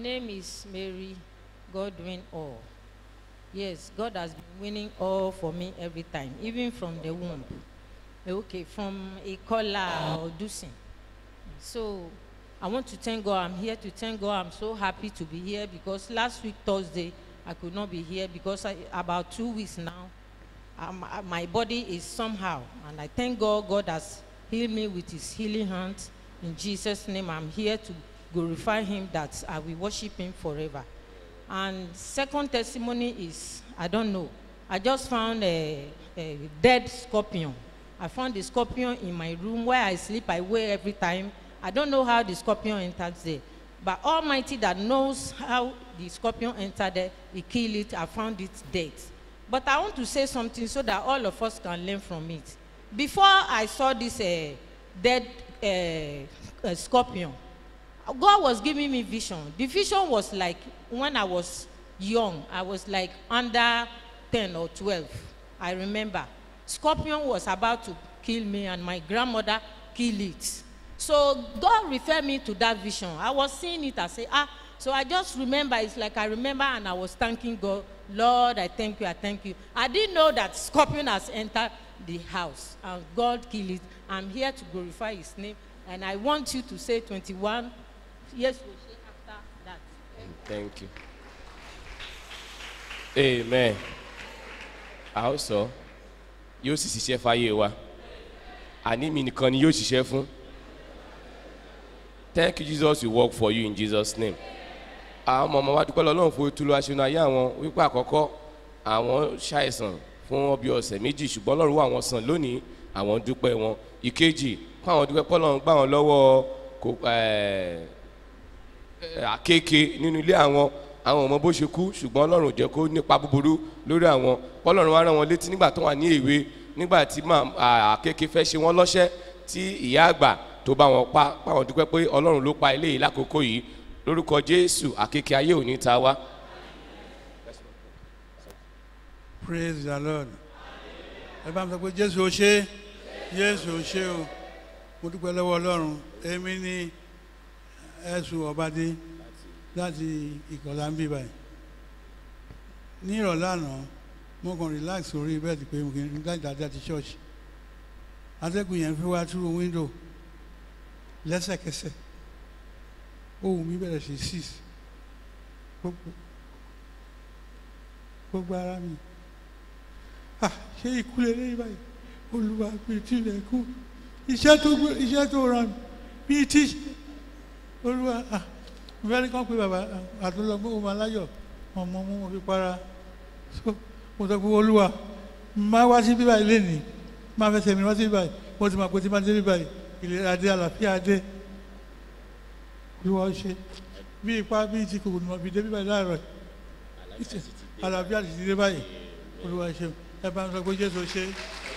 name is Mary Godwin All. Yes, God has been winning all for me every time, even from the womb. Okay, from a caller or Dusin. So I want to thank God. I'm here to thank God. I'm so happy to be here because last week, Thursday, I could not be here because I, about two weeks now, um, uh, my body is somehow. And I thank God, God has healed me with his healing hands. In Jesus' name, I'm here to glorify him that I will worship him forever. And second testimony is, I don't know, I just found a, a dead scorpion. I found the scorpion in my room where I sleep, I wait every time. I don't know how the scorpion enters there. But Almighty that knows how the scorpion entered there, he killed it, I found it dead. But I want to say something so that all of us can learn from it. Before I saw this uh, dead uh, uh, scorpion, God was giving me vision. The vision was like when I was young, I was like under 10 or 12. I remember. Scorpion was about to kill me, and my grandmother killed it. So God referred me to that vision. I was seeing it. I say, ah. So I just remember. It's like I remember, and I was thanking God. Lord, I thank you. I thank you. I didn't know that scorpion has entered the house, and God killed it. I'm here to glorify His name, and I want you to say 21 Yes, we'll say after that. Thank you. Amen. A ó sọ, yóò sì ṣiṣẹ́ fáyé wa. Àní mi nìkan ni yóò ṣiṣẹ́ fún. Thank you Jesus will work for you in Jesus name. Àwọn ọmọ ọmọ wa dúpẹ́ lọ́lọ́run fún ìtúlù aṣọ́nà ayé àwọn wípé àkọ́kọ́ àwọn ṣàìsàn fún ọbẹ̀ ọ̀sẹ̀ méjì ṣùgbọ́n Ọlọ́run wà wọ́n sàn lónìí àwọn dúpẹ́ wọn. Ìkejì fún àwọn dúpẹ́ pọ́lọ́run gbà wọ́n lọ́wọ́ kò ẹ̀ẹ́ àkékè nínú ilé àwọn àwọn ọmọ bó ṣe kú ṣùgbọ́n ọlọ́run ò jẹ́ kó nípa búburú lórí àwọn ọlọ́run wá rán wọn létí nígbà tó wà ní èwe nígbà tí àkékè fẹ́ ṣe wọ́n lọ́ṣẹ́ tí ìyá àgbà tó bá wọn pa páwọn dúpẹ́ pé ọlọ́run ló pa eléyìí lákòókò yìí lórúkọ jésù àkékè ayé òní ta wá. praise the lord ẹ bá mi sọ pé jésù ó ṣe jésù ó ṣe o mo dúpẹ́ lọ́wọ́ ọlọ́run èmi ni ẹ̀sùn ọ̀bádé láti ìkọ̀lá ń bí báyìí ní ìrọ̀lẹ́ àná mo kàn relax orí bẹ́ẹ̀dì pé mo kì í láti dáadáa ti ṣọ́ọ̀ṣì atẹ́gùn yẹn fi wá through window lẹ́sẹ̀kẹsẹ̀ ohùn mi bẹ̀rẹ̀ sí six gbogbo gbogbo ara mi ah ṣé ikú lélẹ́yìn báyìí olúwa bíi tilẹ̀ kú iṣẹ́ tó iṣẹ́ tó ràn mí bíi tíṣe olúwa ah mo fẹ́ ní kàn pé bàbá àtúntò ọmọ aláyọ̀ ọmọ mú mo fi para so mo sọ pé olúwa máa wá sí bíbá ilé ní máa fẹ́ sẹ́mi wá sí bíbá mo ti máa pé tí máa dé bíbá ìlera dé àlàáfíà dé olúwa ó ṣe bí ipá bí ti kòkòrò mọ̀ fi dé bíbá láàárọ̀ àlàáfíà ti dé báyìí olúwa ṣe ẹ bá ń sọ pé jésù ṣe.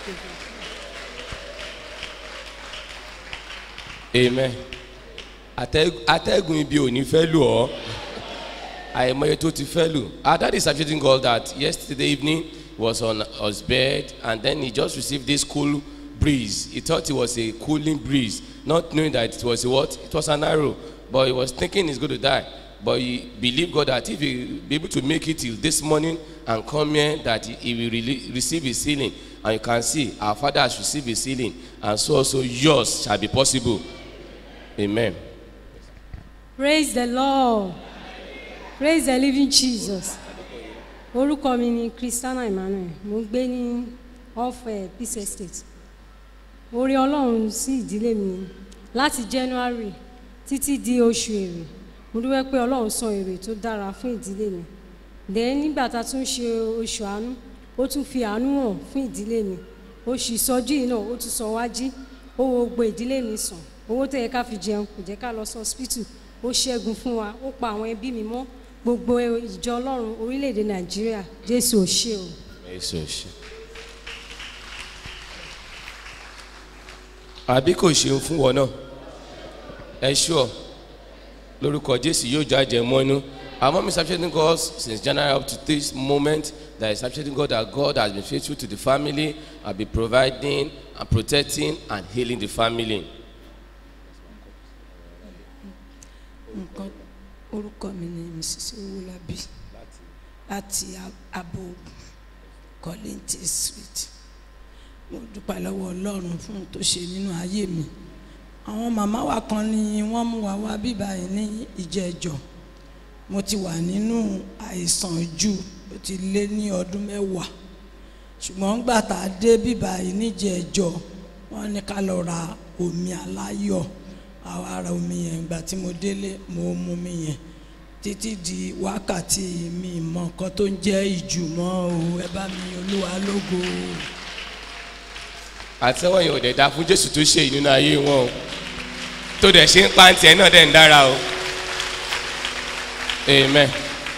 amen atẹ́gùn ibi ò ní fẹ́ lù ọ́ àìmọye tó ti fẹ́ lù our dad is appreciating God that yesterday evening he was on his bed and then he just received this cool breeze he thought it was a cooling breeze not knowing that it was a what it was an arrow but he was thinking he's going to die but he believed God that if he be able to make it till this morning and come here that he, he will really receive his healing and you can see our father has received his healing and so also yours shall be possible amen. praise the lord praise the living jesus orúkọ mi ni christiana emmanuel mo ń gbé ní off uh, peace estate orí ọlọ́run sí ìdílé mi láti january títí di oṣù èrè mo dúpẹ́ pé ọlọ́run sọ èrè tó dára fún ìdílé mi then nígbà tá a tún ṣe oṣù àánú ó tún fi àánú hàn fún ìdílé mi oṣù ìsọjí yìí náà ó tún sọ wájí ó wo gbogbo ìdílé mi sàn owó tó yẹ ká fi jẹun kò jẹ́ ká lọ sí hospital ó ṣẹ́gun fún wa ó pa àwọn ẹbí mi mọ́ gbogbo ìjọ ọlọ́run orílẹ̀-èdè nàìjíríà jésù ò ṣe o. jésù ò ṣe. àbí kò ṣeun fún wọn náà ẹ ṣúọ lórúkọ jésù yóò jáde mọ́nú our mom is appreciating God since January up to this moment that is appreciating God that God has been faithful to the family and been providing and protecting and healing the family. nǹkan orúkọ mi ni mrs owólabí láti abo kọ́lẹ́ntì street mo dúpẹ́ lọ́wọ́ ọlọ́run fún ohun tó ṣe nínú ayé mi àwọn màmá wa kan ni wọ́n mú wa wá bíbá yìí ní ìjẹ́jọ́ mo ti wà nínú àìsàn jù ó ti lé ní ọdún mẹ́wàá ṣùgbọ́n gbà tá a dé bíbá yìí níjẹ́jọ́ wọ́n ní ká lọ ra omi aláyọ̀ àwa ara omi yẹn ìgbà tí mo délé mo mu omi yẹn títí di wákàtí mi mọ nǹkan tó ń jẹ́ ìjùmọ̀ o ẹ bá mi olúwa lógo o. àtẹ́wọ́ yẹn ò dẹ̀ da fún jésù tó ṣe ìnú ayé wọn o tó dẹ̀ ṣe ń pa tiẹ̀ náà dẹ̀ ń dára o amen.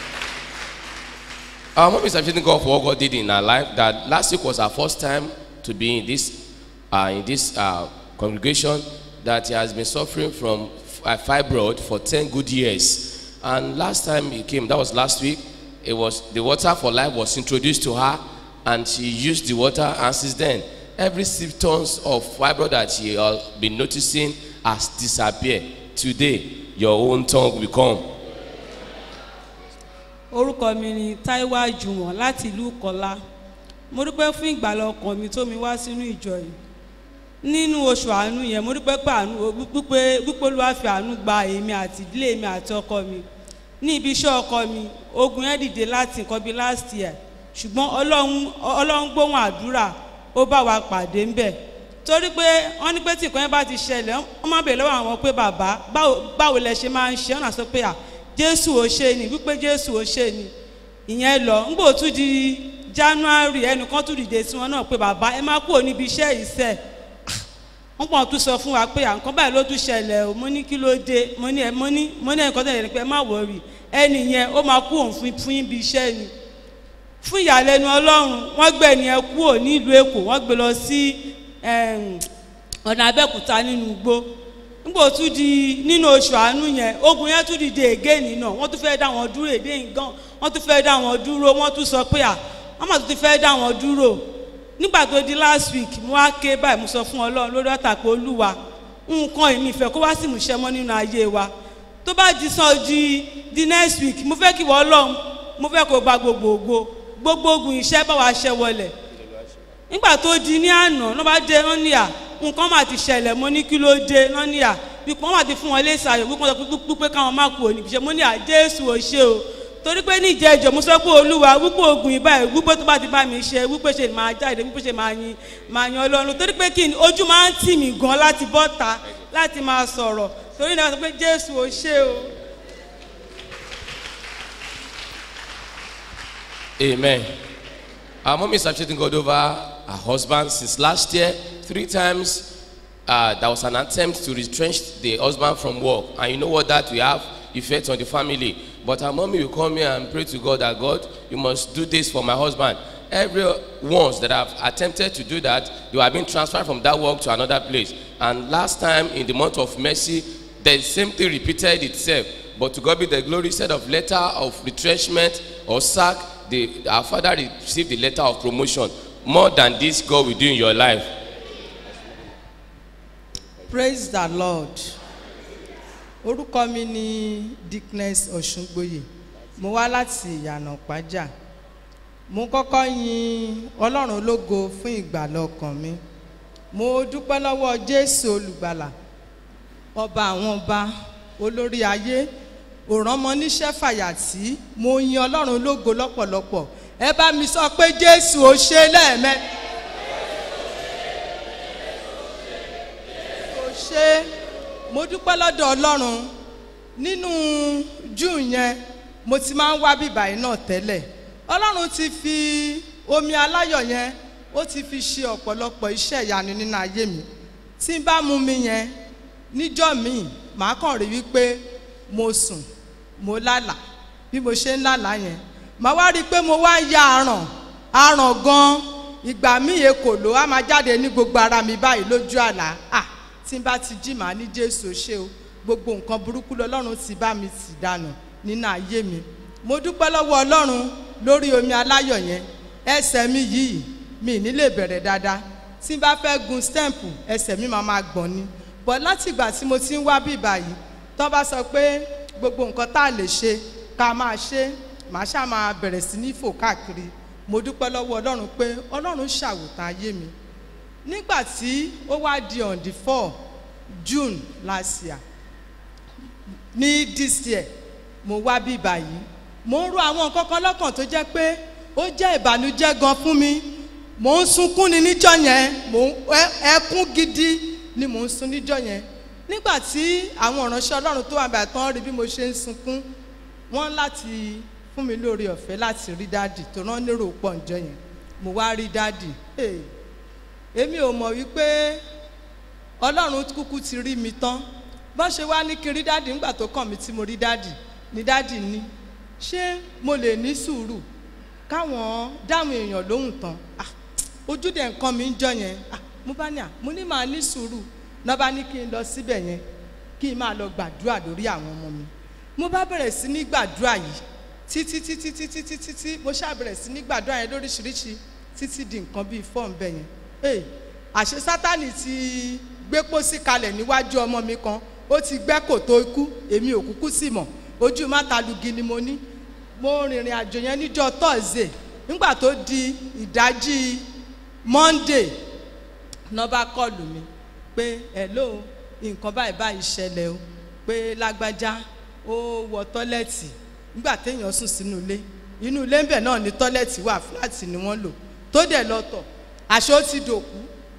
Our mom is appreciating God for what God did in her life. That last week was her first time to be in this uh, in this uh, congregation. That he has been suffering from uh, fibroid for ten good years. And last time he came, that was last week. It was the water for life was introduced to her, and she used the water. And since then, every symptoms of fibroid that she has been noticing has disappeared. Today, your own tongue will come. orúkọ mi ni taiwo àjùwọ̀n láti ìlú kọ́lá mo dúpẹ́ fún ìgbàlá ọkàn mi tó mi wá sínú ìjọ yìí nínú oṣù àánú yẹn mo dúpẹ́ pé àánú wípé wípé olúwa fi àánú gba èmi àti ìdílé mi àti ọkọ mi ní ibi iṣẹ́ ọkọ mi ogun yẹn dìde láti nǹkan bíi last year ṣùgbọ́n ọlọ́run ọlọ́run gbóhùn àdúrà ó bá wa pàdé ńbẹ̀ torí pé wọ́n ní pé tí nǹkan yẹn bá ti ṣẹlẹ̀ wọ́n máa bèèrè lọ́wọ́ àwọn pé bàbá báwo báwo lẹ ṣe máa ń ṣe ọ̀nà sọ pé à jésù ò ṣe ni wípé jésù ò ṣe ni ìyẹn lọ ńgbò tún di january ẹnìkan tún dìde sí wọn náà pé bàbá ẹ má kúrò níbi iṣẹ́ ìṣe wọ́n pọ̀ tún sọ fún wa pé à nǹkan báyìí ló tún ṣẹlẹ̀ o mo ní kí ló dé mo ní ẹ mo ní mo ní ẹnìkan tẹ̀lé pé ẹ má wọrí ẹnì yẹn ó máa kú òun fún fún ibi iṣẹ́ ni fún ìyàlẹ́nu ọlọ́run wọ́n gbé ẹni ẹ kúrò nílùú èkó wọ́n gbé lọ sí ọ̀nà abẹ́òkúta nínú igbó nígbò tún di nínú oṣù àánú yẹn ogun yẹn tún dìde ègéènì náà wọ́n tún fẹ́ dá wọn dúró èdè nǹkan wọ́n tún fẹ́ dá wọn dúró wọ́n tún sọ pé à wọ́n mà tún ti fẹ́ dá wọn dúró nígbà tó di last week mo wá ké báyìí mo sọ fún ọlọ́run lórí ọ̀tà pé olúwa nǹkan èmi ìfẹ́ kó wá sí ìmúṣẹ mọ́ nínú ayé wa tó bá di sàn di di next week mo fẹ́ kí wọ́n ọlọ́run mo fẹ́ kó gba gbogbogbò gbogbo ogun iṣẹ́ bá wa ṣẹ́ wọlẹ̀ nígbà tó di ní àná ló bá dé wọ́n ní à nǹkan máa ti ṣẹlẹ̀ mo ní kí ló dé wọ́n ní à wípé wọ́n máa ti fún wọn léṣe ayọ̀ wípé wọ́n sọ pé pé káwọn má kú òní ṣe mo ní à jésù ò ṣe o torí pé ní ìjẹ́jọ́ mo sọ pé olúwa wípé ogun ìbá ẹ̀ wípé tó bá ti bá mi ṣe wípé ṣe máa jáde wípé ṣe máa yin máa yan ọlọ́run torí pé kí ni ojú máa ń tì mí gan láti bọ́ta láti máa sọ̀rọ̀ torí náà sọ pé jésù ò ṣe o. Amen. Our mom is appreciating God over her husband since last year. Three times uh, there was an attempt to retrench the husband from work. And you know what that we have effect on the family. But her mommy will come here and pray to God that God, you must do this for my husband. Every once that have attempted to do that, they have been transferred from that work to another place. And last time in the month of mercy, the same thing repeated itself. But to God be the glory, instead of letter of retrenchment or sack, the, our father received the letter of promotion. More than this, God will do in your life. praise the lord orúkọ mi ni dickness ọ̀ṣungbòye mo wá láti ìyànà pàjá mo kọ́kọ́ yin ọlọ́run ológo fún ìgbàlá ọkàn mi mo dúpẹ́ lọ́wọ́ jésù olùgbàlà ọba àwọn ọba olórí ayé òrànmọ níṣẹ́ fàyàtì mo yin ọlọ́run ológo lọ́pọ̀lọpọ̀ ẹ bá mi sọ pé jésù ò ṣe lẹ́ẹ̀mẹ́ta. ṣe mo dúpẹ́ lọ́dọ̀ ọlọ́run nínú june yẹn mo ti máa ń wá bíbà yìí náà tẹ́lẹ̀ ọlọ́run ti fi omi aláyọ̀ yẹn ó ti fi ṣe ọ̀pọ̀lọpọ̀ iṣẹ́ ìyanu nínú ayé mi tí n bá mu mi yẹn níjọ́ míì màá kàn rí wípé mo sùn mo lálà bí mo ṣe ń lálà yẹn màá wá rí i pé mo wá ń ya aràn aràn gan ìgbà míì ekòló á máa jáde ní gbogbo ara mi báyìí lójú àlá ah tí n bá ti jí màá ní jésù ṣe o gbogbo nǹkan burúkú lọlọ́run ti bá mi tì dànù nínú ayé mi mo dúpẹ́ lọ́wọ́ ọlọ́run lórí omi aláyọ̀ yẹn ẹsẹ̀ mi yìí mi ní lè bẹ̀rẹ̀ dáadáa tí n bá fẹ́ gun stamp ẹsẹ̀ mi máa máa gbọ̀n ni bọ̀ láti ìgbà tí mo ti ń wá bí báyìí tó bá sọ pé gbogbo nǹkan tá a lè ṣe ká máa ṣe màá ṣáà máa bẹ̀rẹ̀ sí ní fò káàkiri mo dúpẹ́ lọ́wọ́ ọlọ́run pé ọlọ́run ṣàwòtán ayé mi nígbà tí ó wá di on the four june last year ní this year mo wá bí báyìí mo ń ro àwọn nǹkan kan lọ́kàn tó jẹ́ pé ó jẹ́ ìbànújẹ́ gan fún mi mò ń sunkún ni níjọ́ yẹn mò ń ẹ- ẹkún gidi ni mò ń sun níjọ́ yẹn nígbà tí àwọn ìránṣẹ́ ọlọ́run tó wà bàtà tán rí bí mo ṣe ń sunkún wọ́n láti fún mi lórí ọ̀fẹ́ láti rí dáàdì tó rán nírò pọ̀ ǹjọ́ yẹn mo wá rí dáàdì Hey, èmi ò mọ̀ wípé ọlọ́run kúkú ti rí mi tán bó ṣe wá ní kí n rí dáàdì nígbà tó kàn mí tí mo rí dáàdì ní dáàdì ní ṣé mo lè ní sùúrù káwọn dáhùn èèyàn lóhùn tán Ah, ojú dẹ̀ nǹkan mi ń jọ yẹn Ah, mo bá ní à mo ní màá ní sùúrù náà bá ní kí n lọ síbẹ̀ yẹn kí n máa lọ gbàdúrà lórí àwọn ọmọ mi mo bá bẹ̀rẹ̀ sí ní gbàdúrà yìí títí títí títí títí tí mo ṣáà bẹ̀rẹ̀ sí ní gbàdúrà yẹn lóríṣiríṣi títí di nǹkan bíi fọ́ọ̀n bẹ́ẹ̀ yẹn ee àṣẹ sátani ti gbé pósí kalẹ̀ níwájú ọmọ mi kan ó ti gbẹ́ kòtò ikú èmi ò kúkú sì mọ̀ ojú mátalugi ni mo ní mo rìnrìn àjò yẹn níjọ́ tọ́sídẹ̀ẹ́ nígbà tó di ìdájí monday náà bá kọlù mi pé hello nǹkan báyìí báyìí ṣẹlẹ̀ o pé lágbájá ó wọ tọ́lẹ̀tì nígbà téèyàn sùn sínú ilé inú ilé ńbẹ̀ náà ni tọ́lẹ̀tì wà fúláàtì ni wọ́n lò tó dẹ̀ lọ tọ̀ àṣé ó ti dòkú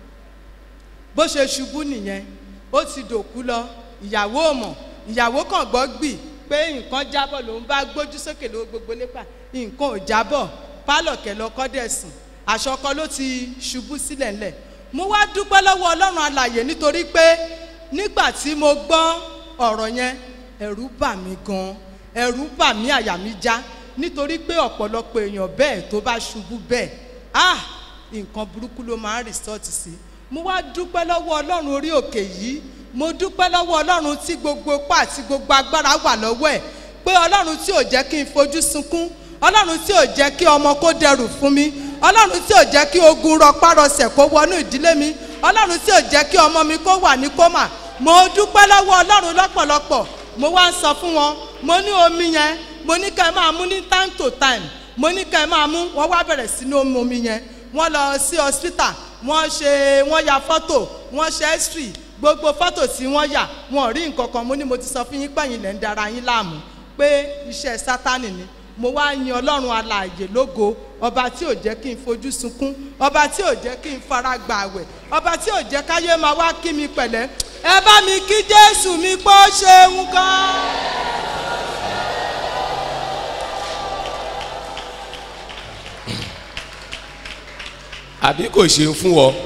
bó ṣe ṣubú nìyẹn ó ti dòkú lọ ìyàwó ò mọ̀ ìyàwó kàn gbọ́ gbì pé nǹkan jábọ̀ lòun bá gbójú sókè lówó gbogbo lépa nǹkan ò jábọ̀ pálọ̀ kẹlẹ́ ọkọ dẹ̀ sùn aṣọ ọkọ ló ti ṣubú sílẹ̀ ńlẹ̀ mo wá dúpẹ́ lọ́wọ́ ọlọ́run alàyè nítorí pé nígbà tí mo gbọ́ ọ̀rọ̀ yẹn ẹ̀rù bà mí gan ẹ̀rù bà mí àyà mi já nítorí pé ọ̀pọ̀lọpọ̀ èèyàn bẹ́ẹ̀ tó bá ṣubú bẹ́ẹ̀ ah nǹkan burúkú ló máa ń rìsọ́ọ̀tì sí mo wá dúpẹ́ lọ́wọ́ ọlọ́run orí òkè yìí mo dúpẹ́ lọ́wọ́ ọlọ́run tí gbogbo ipá àti gbogbo agbára wà lọ́wọ́ ẹ̀ pé ọlọ́run tí ò jẹ́ kí n fojú sunkún ọlọ́run tí ò jẹ́ kí ọmọ kó dẹrù fún mi ọlọ́run tí ò jẹ́ kí ogun rọpárọsẹ̀ kó wọnú ìdílé mi ọlọ́run tí ò jẹ́ kí ọmọ mi kó wà ní kómà mo dúpẹ́ lọ́wọ́ ọlọ́run lọ́pọ̀lọpọ̀ mo wá ń sọ fún wọn mo ní omi yẹn mo ní ká ẹ máa mú ní time to time mo ní ká ẹ máa mú wọ́n wá bẹ̀rẹ̀ sí ní omi omi yẹn wọ́n lọ sí hospital wọ́n ṣe wọ́n ya fọ́tò wọ́n ṣe x-ray gbogbo fọ́tò tí wọ́n yà wọ́n rí nǹkan kan mo ní mo ti sọ fún yín pẹ̀yìn lẹ́ ń dara yín láàmú pé iṣẹ́ sátánì ni mo wá yin ọlọ́run alààyè lógo ọba tí ò jẹ́ kí n fojú sunkún ọba tí ò jẹ́ kí n fara gbà àwẹ̀ ọba tí ò jẹ́ káyé máa wá kí mi pẹ̀lẹ́ ẹ bá mi kí jésù mi pé ó ṣeun gan. àbí kò ṣe ń fún ọ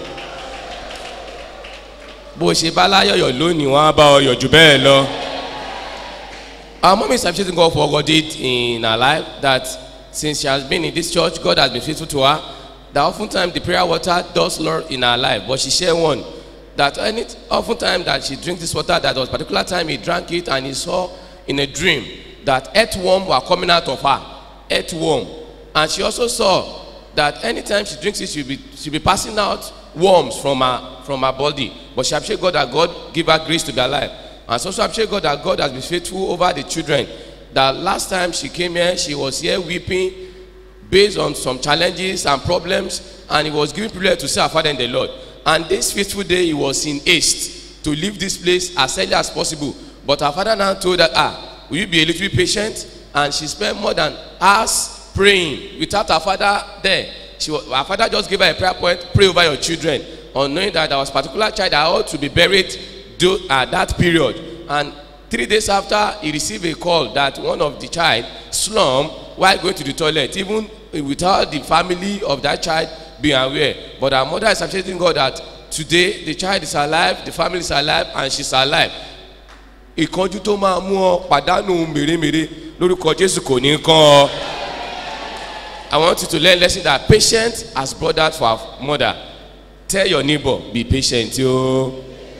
bó ṣe bá láyọ̀yọ̀ lónìí wọ́n á bá ọ yọ̀ jù bẹ́ẹ̀ lọ. Our mom is appreciating God for what God did in her life that since she has been in this church, God has been faithful to her. That oftentimes the prayer water does Lord in her life, but she shared one that any oftentimes that she drinks this water, that was particular time he drank it and he saw in a dream that earthworm were coming out of her, earthworm, and she also saw that anytime she drinks it, she'll be she'll be passing out worms from her from her body. But she appreciate God that God give her grace to be alive. And so also appreciate God that God has been faithful over the children. That last time she came here, she was here weeping based on some challenges and problems, and he was given privilege to see her father in the Lord. And this faithful day, he was in haste to leave this place as early as possible. But her father now told her, ah, will you be a little bit patient? And she spent more than hours praying without her father there. She was, her father just gave her a prayer point, pray over your children, on knowing that there was particular child that ought to be buried do, at that period. And three days after, he received a call that one of the child slum while going to the toilet, even without the family of that child being aware. But her mother is appreciating God that today the child is alive, the family is alive, and she's alive. ìkanjú tó máa mú ọ pàdánù mèremère lórúkọ jésù kò ní kán ọ. I want you to learn lesson that patience has brought that for our mother. Tell your neighbor, be patient, yo.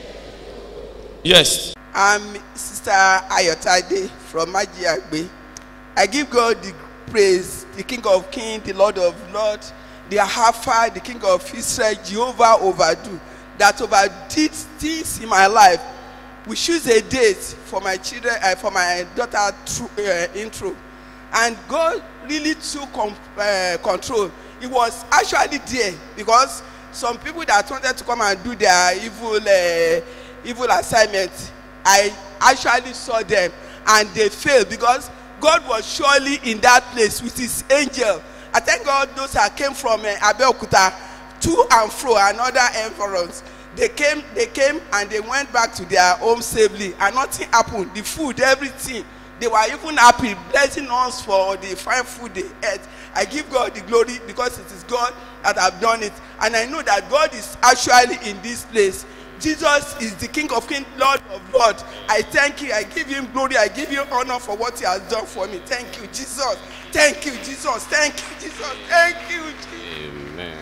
Yes. I'm Sister Ayotade from Majiagbe. I give God the praise, the King of Kings, the Lord of Lords, the Alpha, the King of Israel, Jehovah overdo, that overdid things in my life. we choose a date for my children uh, for my daughter tru- uh, intro and god really took com uh, control he was actually there because some people that wanted to come and do their evil uh, evil assignment i actually saw them and they failed because god was surely in that place with his angel i thank god those that came from uh, abeokuta to and fro and other environs they came they came and they went back to their home safely and nothing happened the food everything they were even happy blessing us for the fine food they ate i give god the glory because it is god that have done it and i know that god is actually in this place jesus is the king of kings lord of lords i thank you i give him glory i give him honour for what he has done for me thank you jesus thank you jesus thank you jesus thank you jesus. amen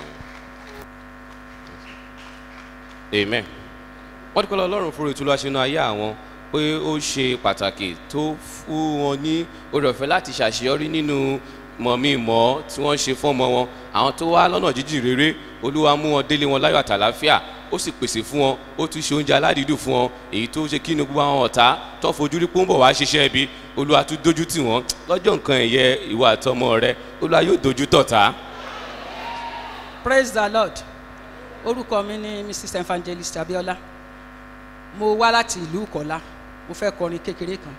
amen wọ́n dúpẹ́ lọ́wọ́ ọlọ́run fún ètò ìlúwàṣẹ́nu ayé àwọn pé ó ṣe pàtàkì tó fún wọn ní oore ọ̀fẹ́ láti ṣàṣeyọrí nínú mọ̀mí-mọ́ tí wọ́n ṣe fún ọmọ wọn àwọn tó wá lọ́nà jíjìn rere olúwa mú wọn délé wọn láyọ̀ àtàláfíà ó sì pèsè fún wọn ó tún ṣe oúnjẹ aládìídùn fún wọn èyí tó ṣe kí inú gbogbo àwọn ọ̀tá tó fojú rí pọ́ńbọ̀ wá ṣiṣẹ́ ibi olúwa tún dojú tì wọ́n lọ́jọ́ nǹkan ẹ̀yẹ ìwà àtọmọ rẹ olúwa yóò dojú tọ̀tá. praise the lord orúkọ mi ni mrs evangelist abiola mo wá láti ìlú ìkọlá mo fẹ́ kọrin kékeré kan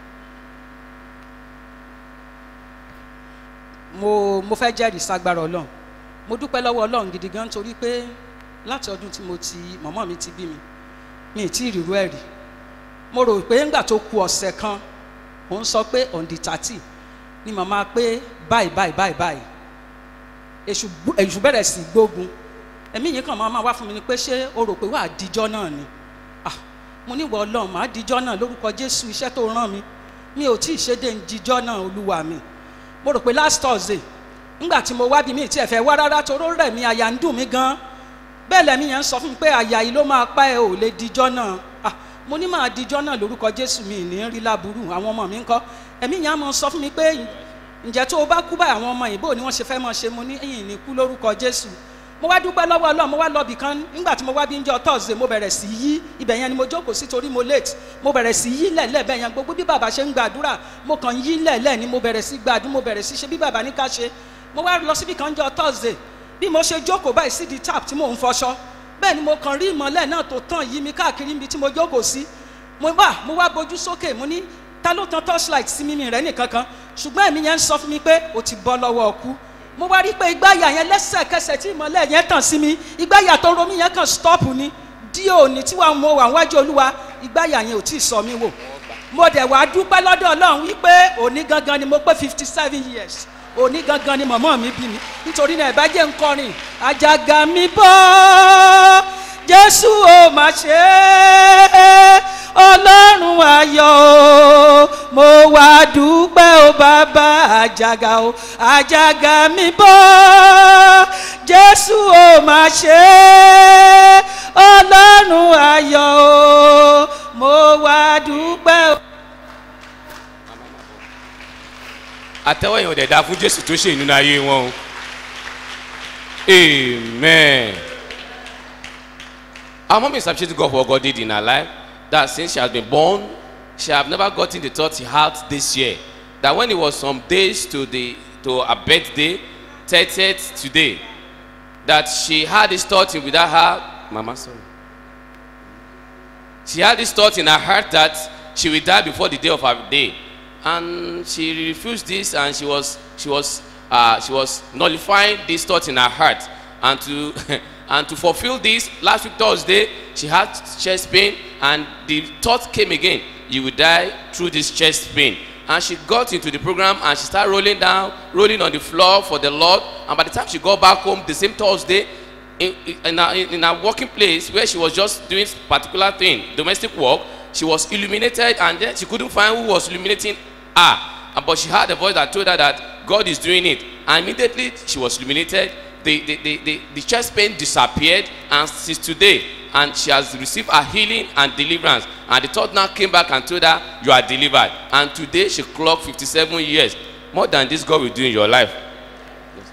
mo mo fẹ́ jẹ́rìí sagbára ọlọ́run mo dúpẹ́ lọ́wọ́ ọlọ́run gidi gan torí pé láti ọdún tí mo ti mọ̀mọ́ mi ti bí mi mi ì tí ì rírú ẹ̀ rí mo rò pé ńgbà tó ku ọ̀sẹ̀ kan òun sọ pé on the thirty ni màmá pé báyìí báyìí báyìí báyìí èṣù gbó- èṣù bẹ̀rẹ̀ sí gbógun ẹ̀mí yìí kàn máa máa wá fún mi ni pé ṣé o rò pé wàá díjọ́ náà ni ah mo ní ìwọ ọlọ́run màá díjọ́ náà lórúkọ jésù iṣẹ́ tó rán mi mi ò tí ì ṣe dé ń díjọ́ náà olúwa mi mo rò pé last thursday ńgbà tí mo wá bí mi tí ẹ fẹ́ wá rárá toró rẹ̀ mi àyà ń dùn mí gan bẹ́ẹ̀ lẹ́mí yẹn ń sọ fún mi pé àyà yìí ló máa pa ẹ ò lè díjọ́ náà ah mo ní máa díjọ́ náà lórúkọ jésù mi ní rí láburú àwọn ọmọ mi ń kọ́ ẹ̀mí yẹn á mọ sọ fún mi pé ǹjẹ́ tó o bá kú báyìí àwọn ọmọ ìbò ni wọ́n ṣe fẹ́ mọ ṣe mo ní ẹ̀yìn ní kú lórúkọ jésù mo wá dúpẹ́ lọ́wọ́ ọlọ́run mo wá lọ bìkan nígbà tí mo wá bí ń jọ thursday mo bẹ̀rẹ̀ sí yí ibẹ̀ yẹn ni mo jókòó sí torí mo late mo bẹ̀rẹ̀ sí yí lẹ̀lẹ́ bẹ́ẹ̀ yẹn gbogbo bí bàbá ṣe ń gbàdúrà mo kàn yí lẹ̀lẹ́ ni mo bẹ̀rẹ̀ sí gbàdúrà mo bẹ̀rẹ̀ sí ṣe bí bàbá ní ká ṣe mo wá lọ síbi kan jọ thursday bí mo ṣe jókòó báyìí sí di tap tí mò ń fọṣọ bẹ́ẹ̀ ni mo kàn rí ìmọ̀lẹ́ náà tó tàn yí mi káàkiri níbi tí mo jókòó sí mo wá mo wá bojú sókè mo ní ta ló tan torchlight sí mímí rẹ nìkan kan ṣùgbọ́n èmi yẹn ń sọ fún mi pé o ti bọ́ lọ́wọ́ ọkú mo wá rí i pé ìgbáyà yẹn lẹ́sẹ̀kẹsẹ̀ tí ìmọ̀lẹ́ yẹn tàn sí mi ìgbáyà tó ń ro mí yẹn kàn stop ni dí òní tí wàá mo wà wájú olúwa ìgbáyà yẹn ò tí ì sọ mí wò mo dẹ̀ wá dúpẹ́ lọ́dọ̀ ọlọ́run wípé òní gangan ni mo pé fifty seven years òní gangan ni mọ̀mọ́ mi bí mi nítorí náà ẹ̀bá jẹ́ nkọrin àjàgà mi bọ́ jésù ò má ṣe é ọlọ́run ayọ̀ o mo wá dúpẹ́ o bàbá àjàgà o àjàgà mi bọ́ jésù ò má ṣe é ọlọ́run ayọ̀ o mo wá dúpẹ́ o. àtẹwọ́ yẹn ò dẹ̀ da fún jésù tó ṣe ìnúnú ayé wọn o amen. Our mom is appreciating God for what God did in her life. That since she has been born, she have never gotten the thought she had this year. That when it was some days to the to her birthday, 30th today, that she had this thought in without her. Mama, sorry. She had this thought in her heart that she will die before the day of her day, and she refused this, and she was she was uh, she was nullifying this thought in her heart, and to and to fulfill this last week Thursday, she had chest pain, and the thought came again: you will die through this chest pain. And she got into the program and she started rolling down, rolling on the floor for the Lord. And by the time she got back home the same Thursday, in, in, a, in a working place where she was just doing particular thing, domestic work, she was illuminated and then she couldn't find who was illuminating her. And- But she heard a voice that told her that God is doing it. And immediately she was illuminated. The, the, the, the, the chest pain disappeared and since today, and she has received a healing and deliverance. And the thought now came back and told her, You are delivered. And today she clocked 57 years. More than this God will do in your life.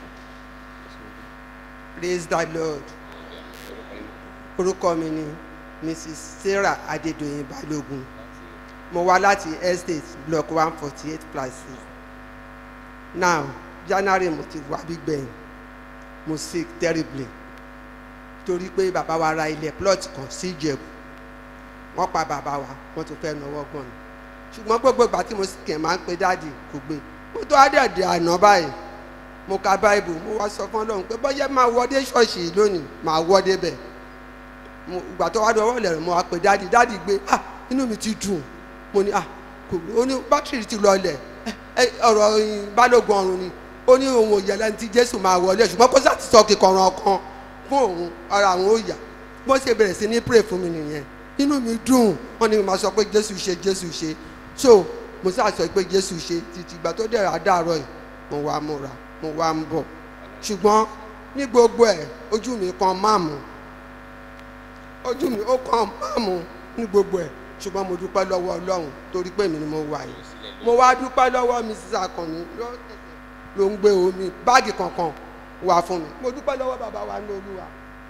praise the lord orúkọ mi ni mrs sarah adédọ̀yìn balógun mo wá láti estate block one forty eight plus six now january mo ti wá gbígbẹ̀yìn mo sick terribly torí pé bàbá wa ra ilẹ̀ plot kan sí ìjẹ̀bù wọ́n pa bàbá wa wọ́n tún fẹ́ náwó gan ni ṣùgbọ́n gbogbo ìgbà tí mo sì kẹ̀ máa ń pe dáàdì kò gbé mo tó àdẹ̀dẹ̀ àná báyìí mo ka báìbù mo wá sọ fún ọlọ́run pé bọ́yẹ́ máa wọdé ṣọ́ọ̀ṣì yìí lónìí máa wọdé bẹ̀ mo ìgbà tó wá dọwọ́ lẹ̀rọ mo wá pe dáàdì dáàdì gbé ah inú mi ti dùn mo ní ah kò ó ní bátìrì ti lọlẹ̀ ẹ ọ̀rọ̀ ìn, balógun ọ̀run ni ó ní òun ò yẹ lẹ́ni tí jésù máa wọlé ṣùgbọ́n kó sáà ti sọ kíkọ̀ràn kan fún òun ara àwọn ó yà bó ṣe bẹ̀rẹ̀ sí ní pray fún mi nìyẹn inú mi dùn wọn ni màá sọ pé jésù ṣe jésù ṣe so mo sáà sọ pé jésù ṣe títí ìgbà tó dẹ̀rẹ̀ àdáàrọ̀ yìí mo wá múra mo wá ń bọ̀ ṣùgbọ́n ní gbogbo ẹ̀ ojú mi kan máàmù ojú mi ó kan máàmù ní gbogbo ẹ̀ ṣùgbọ́n mo dúpẹ́ lọ́wọ́ ọlọ́run torí pé mi ni mo wà yìí mo wá dúpẹ́ lọ́wọ́ mi sísá kan ní ló ń gbé omi báàgì kankan wá fún mi mo dúpẹ́ lọ́wọ́ bàbá wa ní olúwa.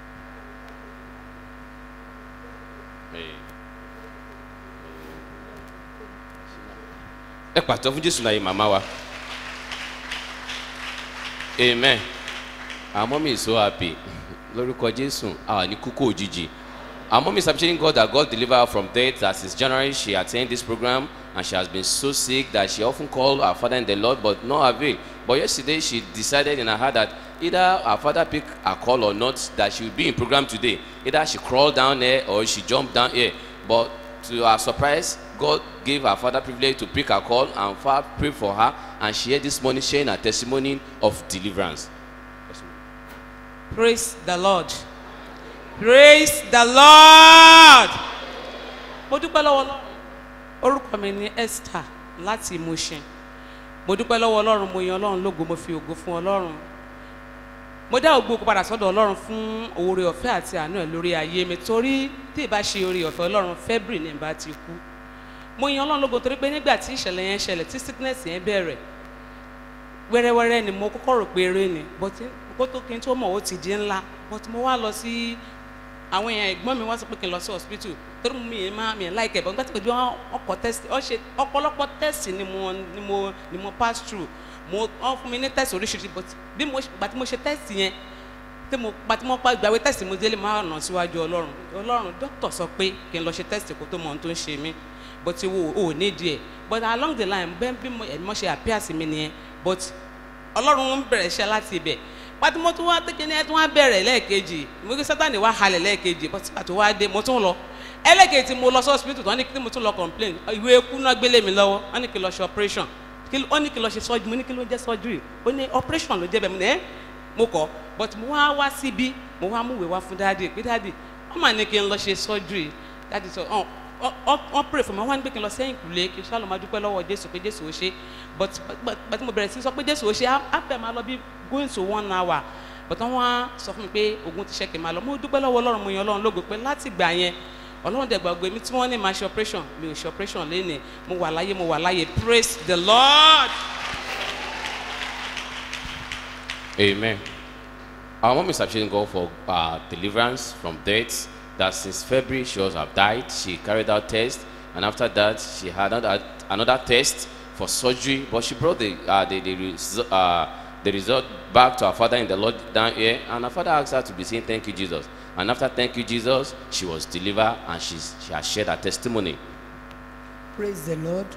ẹ pàtó fún jésù láyé màmá wa amen our mommy is so happy lórúkọ jésù àwa ní kúkú òjijì our mommy is appreciating god that god deliver her from death that since january she attend this program and she has been so sick that she often call her father in the lord but no avail but yesterday she decided in her heart that either her father pick her call or not that she will be in program today either she crawl down there or she jump down here but to her surprise god gave her father privilege to pick her call and father pray for her and she here this morning sharing her testimony of deliverance. praise the lord praise the lord mo dúpẹ́ lọ́wọ́ ọlọ́run orúkọ mi ni esther láti mushin mo dúpẹ́ lọ́wọ́ ọlọ́run mo yan ọlọ́run lógo mo fi ògo fún ọlọ́run mo dá ògbó padà sọ́dọ̀ ọlọ́run fún oore ọ̀fẹ́ àti àánú ẹ̀ lórí ayé mi torí tí ì bá ṣe oore ọ̀fẹ́ ọlọ́run february ní ìbá ti kú mo yan ọlọ́run lógo torí pé nígbà tí ìṣẹ̀lẹ̀ yẹn ṣẹlẹ̀ tí sickness yẹn bẹ̀rẹ̀ wẹ́rẹ́wẹ́rẹ́ ni mo kọ́kọ́ rò pé eré ni but kó tó kí n tó mọ̀ ó ti di ńlá but mo wá lọ sí àwọn èèyàn ẹ̀gbọ́n mi wá sọ pé kí n lọ sí hospital torí mo mi máa mi láìkẹ́ bọ́ nígbà tí mo di ọkọ̀ test ọ ṣe ọ̀pọ̀lọpọ̀ test ni mo ni mo ni mo pass through mo wọ́n fún mi ní test oríṣiríṣi but bí mo gbà tí mo ṣe test yẹn tí mo gbà tí mo pa ìgbàwé test mo délé máa nà síwájú ọlọ́run ọlọ́run dókítà sọ pé kí n lọ ṣe test kó tó mọ ohun tó ń ṣe mí but wo ò ní díẹ̀ but along the line bẹ́ẹ̀ bí mo ẹ̀mí ṣe appear sí mi nìyẹn but ọlọ́run ń bẹ̀rẹ̀ iṣẹ́ láti ibẹ̀ pàtó mo tún wá tẹ́kẹ́ ní ẹ tún wá bẹ̀rẹ̀ lẹ́ẹ̀kejì mo kí sátani wá halẹ̀ lẹ́ẹ̀kejì bọ́tí pàtó wá dé mo tún lọ ẹlẹ́kejì mo lọ sí hospital tó wọ́n ní kí mo tún lọ complain ìwé ikú náà gbélé mi lọ́wọ́ wọ́n ní kí n lọ ṣe operation wọ́n ní kí n lọ ṣe surgery mo ní kí ló jẹ́ surgery ó ní operation ló jẹ́ bẹ́ẹ̀ mo ní ẹ́ mo kọ́ but mo wá wá síbí mo wá múwèé wá fún dáàdì pé dáàdì wọ́n mà ní kí n lọ ṣe surgery dáàdì sọ wọ́n pray fún mi wọ́n wá ní pé kí n lọ sẹ́yìn kùlé kí n ṣáà lọ máa dúpẹ́ lọ́wọ́ jésù pé jésù ó ṣe but but mo bẹ̀rẹ̀ sí sọ pé jésù ó ṣe á fẹ́ máa lọ bí going to one hour but wọ́n wá sọ fún mi pé ogun ti ṣe kì í máa lọ mo dúpẹ́ lọ́wọ́ ọlọ́run mo yan ọlọ́run lógo pé láti gbà yẹn ọlọ́run dẹ̀ gbàgbé mi tí wọ́n ní máa ṣe operation mi ò ṣe operation lénìí mo wà láyé mo wà láyé praise the lord. Amen. Our mom is appreciating God for uh, deliverance from death. That since February she was have died. She carried out test, and after that she had another, another test for surgery. But she brought the uh, the the, res- uh, the result back to her father in the Lord down here, and her father asked her to be saying thank you Jesus. And after thank you Jesus, she was delivered, and she's, she has shared her testimony. praise the lord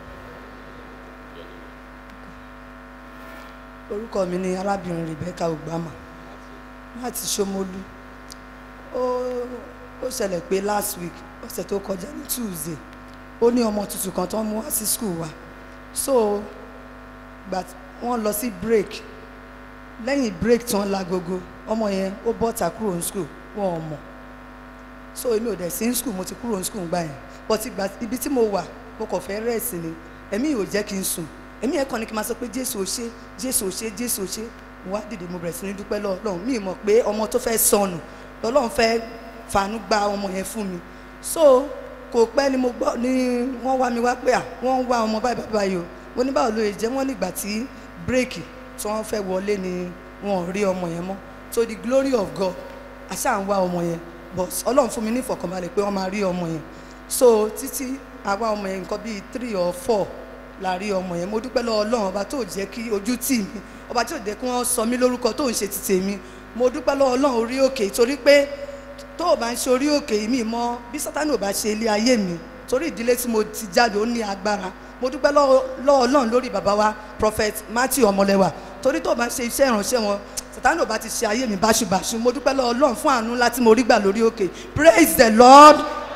orúkọ mi ni arábìnrin rebecca ogbama láti ṣomolu ó ó ṣẹlẹ̀ pé last week ọ̀sẹ̀ tó kọjá ní tuesday ó ní ọmọ tuntun kan tó ń mú wá sí school wa so gbà tí wọ́n lọ sí break lẹ́yìn break tán lágogo ọmọ yẹn ó bọ́ta kúrò ní school wọn ò mọ̀ so èmi ò dẹ̀ sí ní school mo ti kúrò ní school gbà yẹn but ìgbà ibi tí mo wà mo kàn fẹ́ rẹ̀sì ni ẹ̀mí ò jẹ́ kí n sùn èmi yẹn kàn ní kí n máa sọ pé jésù ò ṣe jésù ò ṣe jésù ò ṣe mo wá dìde mo bẹ̀rẹ̀ sí ní dúpẹ́ lọ́ọ̀lọ́run mi ì mọ̀ pé ọmọ tó fẹ́ sọnù lọ́lọ́run fẹ́ fàánú gba ọmọ yẹn fún mi so kò pẹ́ ni mo gbọ́ ni wọ́n wá mi wá pé à wọ́n ń wá ọmọ báyìí báyìí báyìí o mo ní báwo ló lè jẹ́ wọ́n nígbà tí bírèkì tí wọ́n fẹ́ wọlé ni wọn ò rí ọmọ yẹn mọ́ so the glory of God àṣà ń wá ọmọ yẹn but ọlọ́run fún mi ní ìfọ̀kànbalẹ̀ pé wọ́n máa rí ọmọ yẹn so títí àwa ọmọ yẹn nǹkan bíi three or four la rí ọmọ yẹn mo dúpẹ́ lọ́wọ́ ọlọ́run ọba tó jẹ́ kí ojú tì mí ọba tó jẹ́ kí wọ́n sọ mí lórúkọ tó ń ṣe ti tèmi mo dúpẹ́ lọ́wọ́ ọlọ́run orí òkè torí pé tó o bá ń ṣe orí òkè mi mọ bí sátánì ò bá ṣe ilé ayé mi torí ìdílé tí mo ti jáde ó ní agbára mo dúpẹ́ lọ́wọ́ lọ́wọ́ ọlọ́run lórí bàbá wa prophet matthew ọmọlẹ́wà torí tó o bá ń ṣe iṣẹ́ ìránṣẹ́ wọn sátánì ò bá ti ṣe ayé mi báṣubàṣu mo dúpẹ́ lọ́wọ́ ọlọ́run fún àánú láti mo rí gbà lórí òkè praise the lord.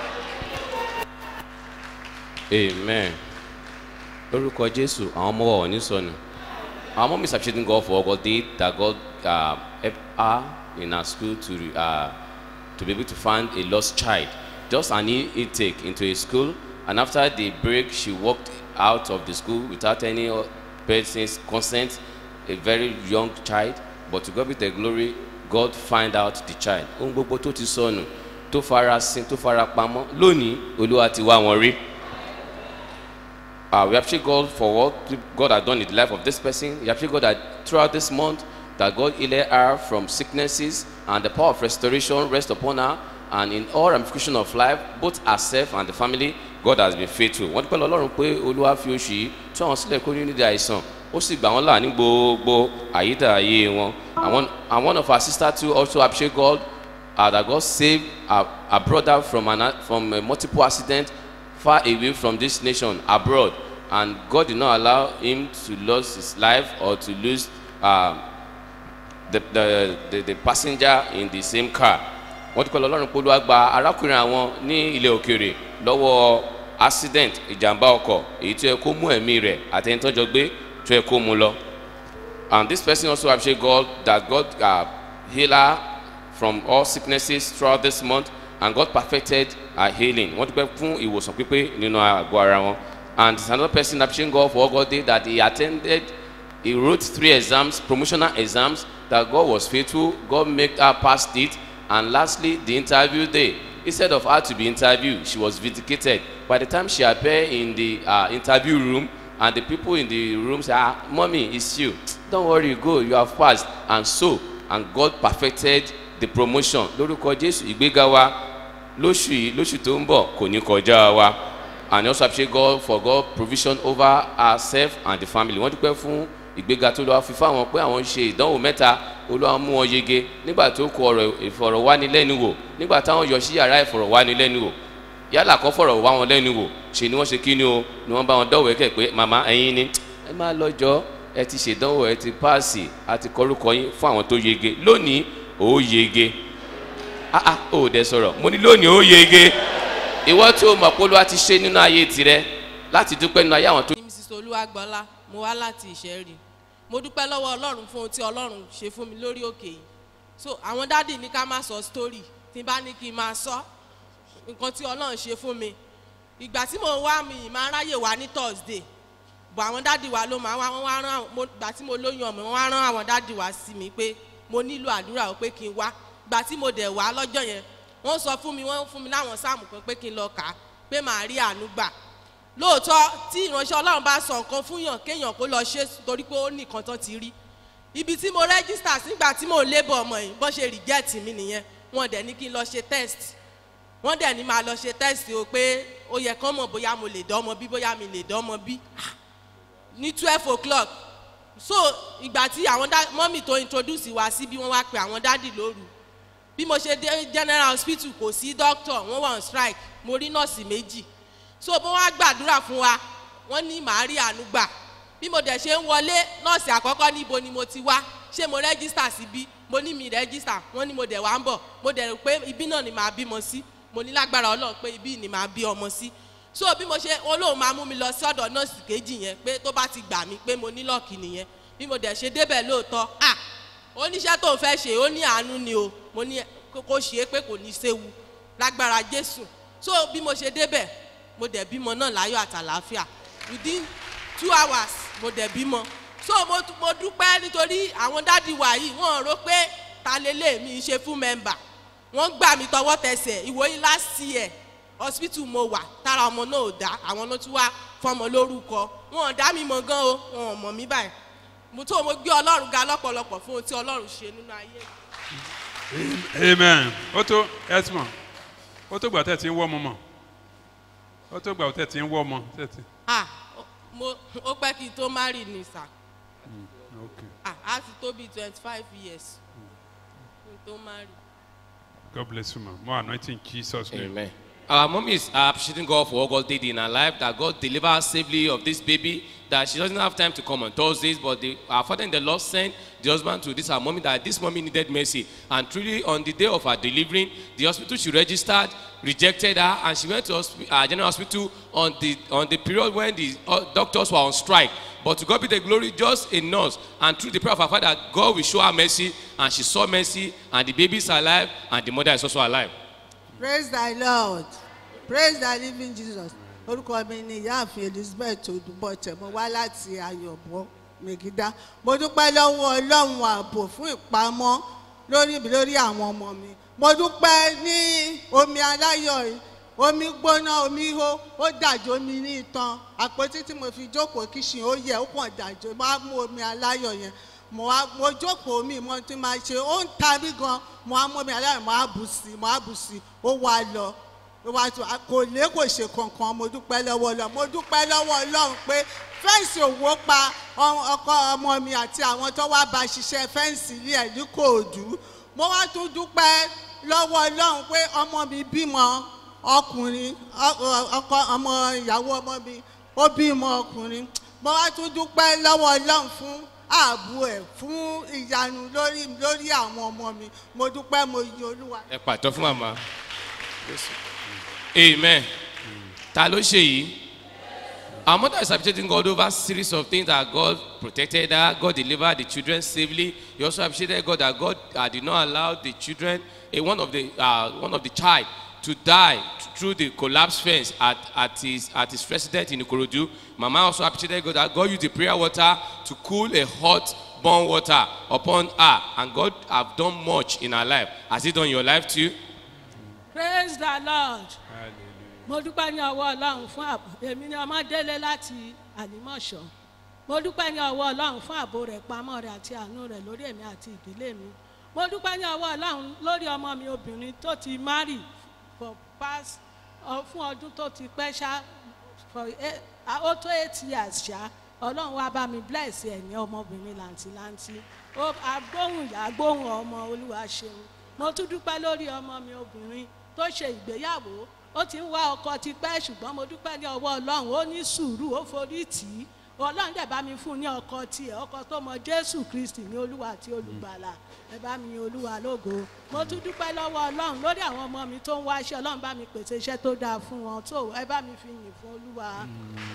amen lórúkọ jésù àwọn ọmọ wa ò ní sọnù our mom is appreciating god for all god did that god uh, help her in her school to uh, to be able to find a lost child just an e intake into a school and after the break she walked out of the school without any o- person's consent a very young child but to god be the glory god find out the child ohun gbogbo tó ti sọnù tó fara sin tó fara pamọ́ lónìí olúwa ti wá wọn rí. Uh, we appreciate God for what God has done in the life of this person. We appreciate God that throughout this month, that God healed her from sicknesses and the power of restoration rest upon her. And in all ramifications of life, both herself and the family, God has been faithful. Wọ́n dúpẹ́ lọ́rùn pé Olúwa fi oṣù yìí tí àwọn sílẹ̀ kó ní nídìí àìsàn. Ó sì gbà wọ́n là ní gbogbo àyídà ayé wọn. And one, and one of our sisters too also appreciate God uh, that God saved our, our brother from, an, from a multiple accident far away from this nation abroad and God did not allow him to lose his life or to lose uh, the, the, the, the passenger in the same car. wọ́n ti kọ́ lọ́rùn pé olúwa gba arákùnrin àwọn ní ilẹ̀ òkèèrè lọ́wọ́ accident ìjàmbá ọkọ̀ èyí tó yẹ kó mú ẹ̀mí rẹ̀ àtẹnitọ́jọ gbé tó yẹ kó mú lọ. And this person also appreciate God that God uh, heal her from all sicknesses throughout this month and God perfected her healing. Wọ́n dúpẹ́ fún ìwòsàn pípé nínú àgọ́ ara wọn. And another person appreciating God for what God did that he attended, he wrote three exams, promotional exams, that God was faithful, God made her pass it. And lastly, the interview day. Instead of her to be interviewed, she was vindicated. By the time she appeared in the uh, interview room, and the people in the room say, ah, mommy, it's you. Don't worry, go, you have passed. And so, and God perfected the promotion. Lórúkọ Jésù, ìgbéga wa lóṣù yìí, lóṣù tó ń bọ̀, kò ní kọjá wa. And also appreciate God for God provision over herself and the family. Wọ́n dúpẹ́ fún ìgbéga tó lọ́wọ́ fi fáwọn pé àwọn ń ṣe ìdánwò mẹ́ta olúwa mú wọn yege nígbà tó kọ ọ̀rọ̀ ìfọ̀rọ̀wánilẹ́nuwò nígbà táwọn yọ sí yàrá ìfọ̀rọ̀wánilẹ́nuwò yálà kọ́ fọ̀rọ̀ wá wọn lẹ́nu wò ṣe ni wọ́n ṣe kí ni o ni wọ́n bá wọn dọ́wọ́ ẹ̀kẹ́ pé màmá ẹ̀yin ni ẹ máa lọ́jọ́ ẹ ti ṣèdánwò ẹ ti páàsì àti kọrúkọ yín fún àwọn tó yege lónìí ó yege ah ah ó dẹ sọ̀rọ̀ mo ní lónìí ó yege ìwọ tí o mọ̀ pé olúwa ti ṣe nínú ayé tirẹ̀ láti dúpẹ́ nínú ayé àwọn tó. ní mrs olúwagbọ́lá mo wá láti ìṣẹ́rì mo dúpẹ́ lọ́wọ́ ọlọ́run fún ohun tí ọlọ́run ṣe fún mi lórí òkè yìí so àwọn dádì ní ká má sọ story tí n bá ní kí n máa sọ nǹkan tí ọlọ́run ṣe fún mi ìgbà tí mo wá mi ì máa ráyè wá ní thursday bọ̀ àwọn dádì wa ló máa wá wọ́n wá rán mo ìgbà tí mo lóyún ọmọ wọ́n wá rán àwọn dádì wa sí mi pé mo nílò àdúrà o pé kí n wá ìgbà tí mo dẹ̀ wá lọ́jọ́ yẹn wọ́n sọ fún mi wọ́n fún mi láwọn sáàmù kan pé kí n lọ kà á pé màá rí àánú gbà lóòótọ́ tí ìránṣẹ́ ọlọ́run bá sọ nǹkan fún yàn kéèyàn kó lọ ṣe torí pé ó ní nǹkan tán ti rí ibi tí mo rẹ́gísítà sígbà tí mò ń lébọ̀ ọmọ yìí bọ́n ṣe rìjẹ́ẹ̀tì mi nìyẹn wọ́n dẹ̀ ní kí n lọ ṣe test wọ́n dẹ̀ ní máa lọ ṣe test o pé ó yẹ kán mọ̀ bóyá mo lè dánmọ bí bóyá mi lè dánmọ bí ní twelve o'clock so ìgbà tí àwọn mọ́mì tó introduce wa sí bí wọ́n wá pe àwọn dádì lóru bí mo ṣe dé general hospital kò sí doctor wọ́n wà on strike mo rí nọ́ọ̀sì méjì so bó wá gbàdúrà fún wa wọ́n ní màá rí àánú gbà bí mo dẹ̀ ṣe ń wọlé nọ́ọ̀sì àkọ́kọ́ níbo ni mo ti wá ṣé mo rẹ́gísítà síbí mo ní mi rẹ́gísítà wọ́n ní mo dẹ̀ wá ń bọ̀ mo dẹ̀ rò pé ibi náà ni màá bímọ sí mo ní lágbára ọlọ́run pé ibi ni màá bí ọmọ sí so bí mo ṣe olóhùn máa mú mi lọ sí ọ̀dọ̀ nọ́ọ̀sì kejì yẹn pé tó bá ti gbà mí pé mo ní lọ́ọ̀kì nìyẹn bí mo dẹ̀ ṣe débẹ̀ lóòótọ́ à oníṣẹ́ tó ń fẹ́ ṣe ó ní àánú ni o mo ní kó ṣe é pé kò ní séwu lágbára jésù so bí mo ṣe débẹ̀ mo dẹ̀ bímọ náà láyọ̀ àtàlàáfíà within two hours mo dẹ̀ bímọ so mo, mo dúpẹ́ nítorí àwọn dádì wa yìí wọ́n rò pé ta lélẹ̀ mi ṣe fún mẹ́mbà wọ́n gbà mí tọwọ́ tẹsẹ̀ ìwòyí last year hospital mo wà tára ọmọ náà ò dá àwọn ló tún wá fọmọ lórúkọ wọn ò dá mi mọ gan o wọn ò mọ mí báyìí mo tó mo gbé ọlọ́run ga lọ́pọ̀lọpọ̀ fún ohun tí ọlọ́run ṣe nínú ayé amen ó tó ẹtùmọ̀ ó tó gbà tẹ̀ tí ń wọ́ ọmọ mọ̀ ó tó gbà tẹ̀ tí ń wọ́ ọmọ tẹ̀ tí. ah ó- mo ó pẹ́ kí n tó marry ni sà okay ah á ti tó bíi twenty five years kí n tó marry. God bless you ma more anointing in Jesus name. Amen. Our mom is uh, appreciating God for what God did in her life, that God delivered her safely of this baby, that she doesn't have time to come on Thursdays, but the, our father in the Lord sent the husband to this our mommy, that this mommy needed mercy. And truly, on the day of her delivering, the hospital she registered rejected her, and she went to hospi- uh, general hospital on the, on the period when the uh, doctors were on strike. But to God be the glory, just a nurse. And through the prayer of our father, God will show her mercy, and she saw mercy, and the baby is alive, and the mother is also alive. praise the lord praise the living jesus orúkọ mi ni ìyáàfin elizabeth odúbọ̀tẹ̀ mo wá láti ayọ̀bọ mègídá mo dúpẹ́ lọ́wọ́ ọlọ́run ààbò fún ìpamọ́ lórí mi lórí àwọn ọmọ mi mo dúpẹ́ ní omi aláyọ̀ yìí omi gbóná omi hó ó dàjò mi ní itan àpótí tí mo fi jókòó kíṣìn ó yẹ ó kàn dàjò mo á mú omi aláyọ̀ yẹn mo wá mo jókòó mi mo ti máa ṣe ó ń ta mí gan mo á mú omi aláyọ̀ mo á bù sí mo á bù sí ó wá lọ ó wá tó kò lé kò ṣe kankan mo dúpẹ́ lọ́wọ́ ọlọ́run mo dúpẹ́ lọ́wọ́ ọlọ́run pé fẹ́ǹsì òwò pa ọ- ọkọ ọmọ mi àti àwọn tó wá bá ṣiṣẹ́ fẹ́ǹsì ilé ẹ̀ ní kòòdú mo wá tún dúpẹ́ lọ́wọ́ ọlọ́run pé ọmọ mi bímọ ọkùnrin ọ- ọ- ọkọ ọmọ ìyàwó ọmọ mi ó bímọ ọkùnrin mo wá tún dúpẹ́ lọ́wọ́ ọlọ́run fún ààbò ẹ̀ fún ìyanu lórí lórí àwọn ọmọ mi mo dúpẹ́ mo yin olúwa. ẹ pàtó fún màmá amen ta ló ṣe yìí our mother is appreciating God over series of things that God protected her God delivered the children safely he also appreciated God that God uh, did not allow the children a one of the uh, one of the child to die through the collapse fence at at his at his residence in ikorodu mama also appreciated God that God used the prayer water to cool a hot burn water upon her and God have done much in her life has he done in your life too. praise the lord mo dúpẹ́ ní ọwọ́ ọlọ́run fún ààbò èmi ni ọmọ délé láti àlìmọ̀ṣọ́ mo dúpẹ́ ní ọwọ́ ọlọ́run fún ààbò rẹ̀ pamọ́ rẹ̀ àti àánú rẹ̀ lórí èmi àti ìdílé mi mo dúpẹ́ ní ọwọ́ ọlọ́run lórí ọmọ mi obìnrin tó ti marry for past ọ- fún ọdún tó ti pẹ́ ṣá for eight- ah, ó tó eight years ṣá ọlọ́run wá bá mi bless ẹ̀ ní ọmọbìnrin làǹtìlanti ó agbóhùn ìyá agbóhùn ọmọ olúwa ṣeun mo tún dúpẹ́ lórí ọmọ mi obìnrin tó ṣe ìgbéyàwó ó ti ń wá ọkọ ti pẹ́ ṣùgbọ́n mo dúpẹ́ ní ọwọ́ ọlọ́run ó ní sùúrù ó forí tì í ọlọ́run dẹ̀ bá mi fún un ní ọkọ tiẹ̀ ọkọ tó mọ jésù kristi ní olúwa àti olùgbàlà ẹ bá mi yin olúwa lógo mo tún dúpẹ́ lọ́wọ́ ọlọ́run lórí àwọn ọmọ mi tó ń wá iṣẹ́ ọlọ́run bá mi pèsè iṣẹ́ tó dáa fún wọn tó ẹ bá mi fi yìn fún olúwa.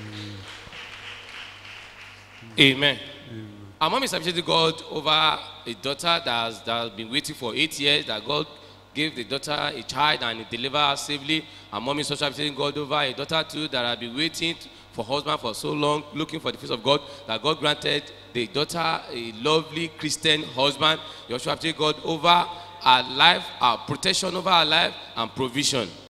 Amen. Our mom is appreciating God over a daughter that has, that has been waiting for eight years, that God gave the daughter a child and he delivered her safely. Our mom is also appreciating God over a daughter too that had been waiting for husband for so long, looking for the face of God, that God granted the daughter a lovely Christian husband. You also appreciate God over her life, her protection over her life and provision.